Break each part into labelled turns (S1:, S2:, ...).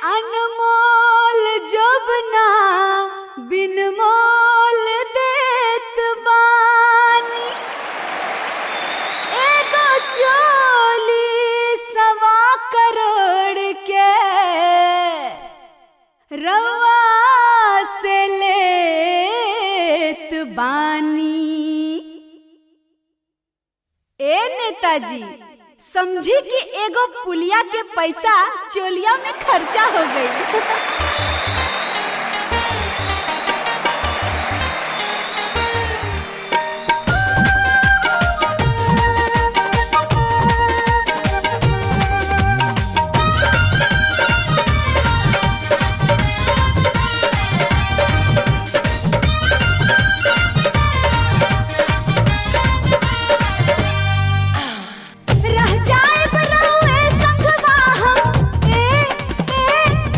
S1: अनमोल जोबना बिन मोल देत बानी एगो चोली सवा करोड़ के रवा से लेत बानी ए नेताजी समझी कि एगो पुलिया के पैसा चोलिया में खर्चा हो गई रह जाए बरौए संगवा हम ए ए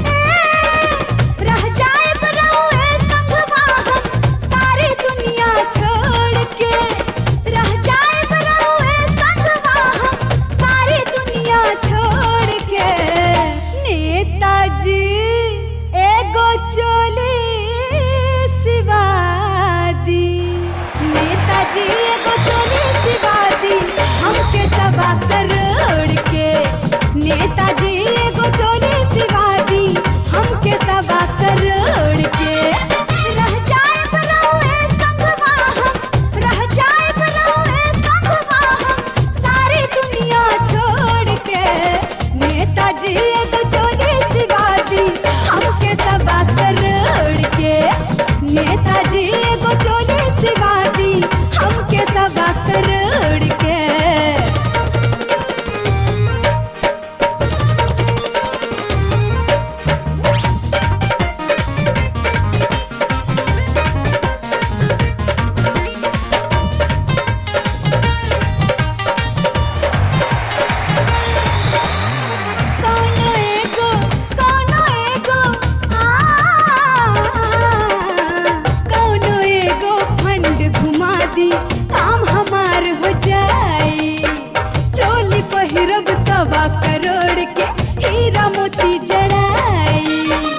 S1: ए रह जाए बरौए संगवा हम सारी दुनिया छोड़ के रह जाए बरौए संगवा हम सारी दुनिया छोड़ के नेताजी एगो चोली सिवा दी नेताजी एगो चोली सिवा दी हमके सवा करोड़ के नेताजी एगो चोली सिवा दी हमके सवा करोड़ के रह जाए बरौए संगवा हम रह जाए बरौए संगवा हम सारी दुनिया छोड़ के नेताजी एगो चोली सिवा दी हमके सवा करोड़ के नेताजी एगो चोली सिवा दी हमके सवा करोड़ के कौनो एगो कौनो एगो आ कौनो एगो फंड घुमा दी काम हमार हो जाई चोली पहिरब सवा करोड़ के हीरा मोती जड़ाई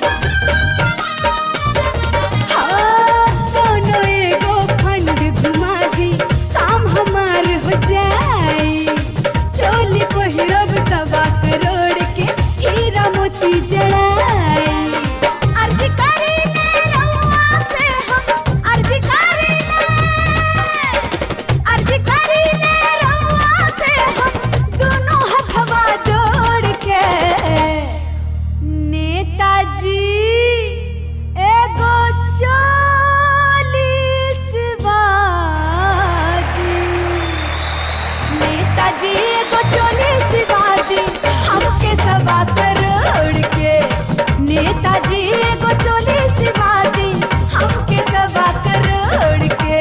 S1: हाँ, कौनो एगो फंड घुमा दी काम हमार हो जाई चोली पहिरब सवा करोड़ के हीरा मोती जड़ाई अर्जी करी ले रउआ से हम अर्जी करी ले अर्जी करी ले रउआ से हम दोनों हथवा जोड़ के नेताजी एगो चालीस वादी नेताजी एगो चालीस वादी हमके सवा करोड़ के नेताजी एगो चालीस वादी हमके सवा करोड़ के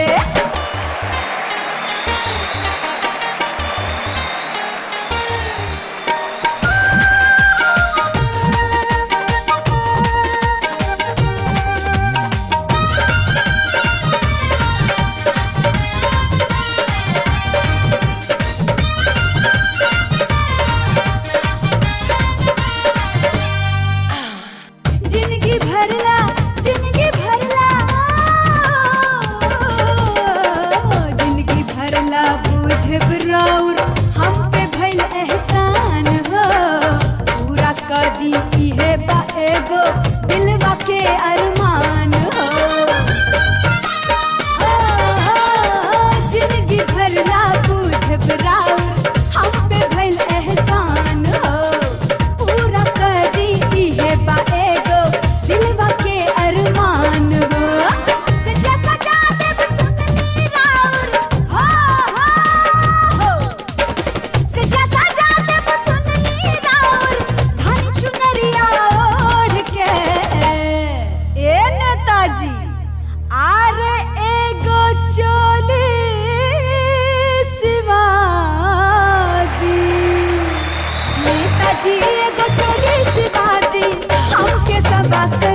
S1: जिंदगी भरला जिंदगी भरला जिंदगी भरला बुझब राउर हम पे भइल एहसान हो पूरा कदी इहे बा एगो दिलवा के अरमान हो जिंदगी भरला बुझब राउर हम पे भइल एहसान हो पूरा कदी इहे बा एगो दिलवा के अरमान हो सजा सजा देब सुनली राउर हो हो हो सजा सजा देब सुनली राउर धन चुनरिया ओढ़ के ए नेताजी आरे एगो चोली सिवा दी नेताजी एगो चोली सिवा दी हमके सबक